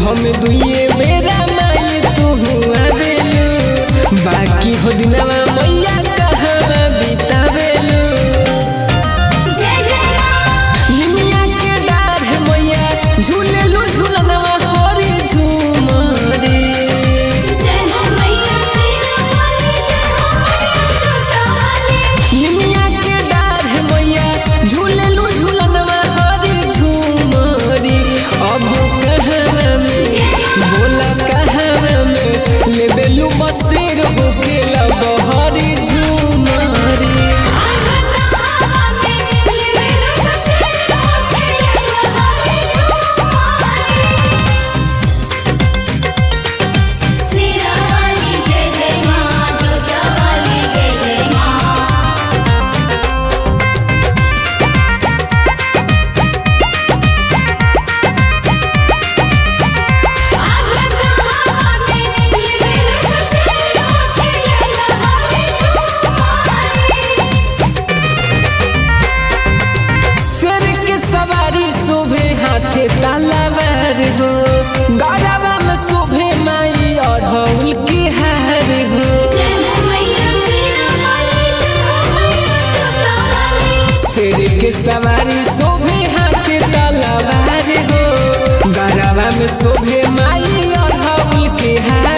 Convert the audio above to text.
हम दुइये बेरा माई तू आवेलू बाकी हो दिनवा मैया कहवा बितावेलू जय जय निमिया के डार है मैया झूलेलू झूलनवा होरी झूमरी जय हो मैया सिरा वाली जय हो मैया छोटा वाली निमिया के डार है मैया झूलेलू झूलनवा होरी झूमरी अब कहवा में बोला कहवा में लेबेलू बसेर होकेला बहरी झूमरी शेर के सवारी शोभे हाथे तलवार हो गरबा में शोभे माई अढ़ौल के हार हो शेर के सवारी शोभे हाथे तलवार हो गरबा में शोभे माई अढ़ौल के हार